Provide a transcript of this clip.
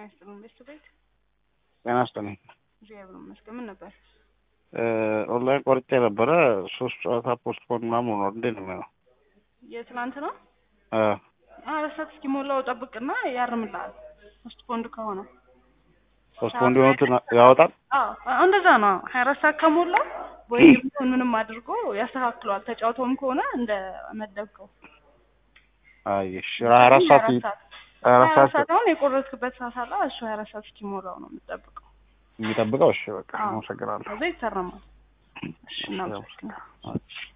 ይስጥልን ቤት ቤት ጤና ይስጥልኝ። እግዚአብሔር ይመስገን። ምን ነበር? ኦንላይን ቆርጬ ነበረ ሶስት ጨዋታ ፖስትፖን ምናምን ሆኗል። እንዴት ነው የሚሆነው? የትናንት ነው አ አራት ሰዓት እስኪሞላው ጠብቅና ያርምልሃል። ፖስት ፖንድ ከሆነ ፖስትፖን የሆኑትን ያወጣል። አዎ እንደዛ ነው። ሀያ አራት ሰዓት ከሞላ ወይ ምንም አድርጎ ያስተካክለዋል። ተጫውቶም ከሆነ እንደ መደብከው አይሽ ሀያ አራት ሰዓት ሀያ አራት ሀያ አራት ሰዓት ሰዓት አሁን የቆረጥክበት ሰዓት አለ። እሱ ሀያ አራት ሰዓት እስኪሞላው ነው የምጠብቀው። የሚጠብቀው። እሺ በቃ አዎ። አመሰግናለሁ። ከዛ ይታረማል። እሺ እናመሰግናለን። አዎ።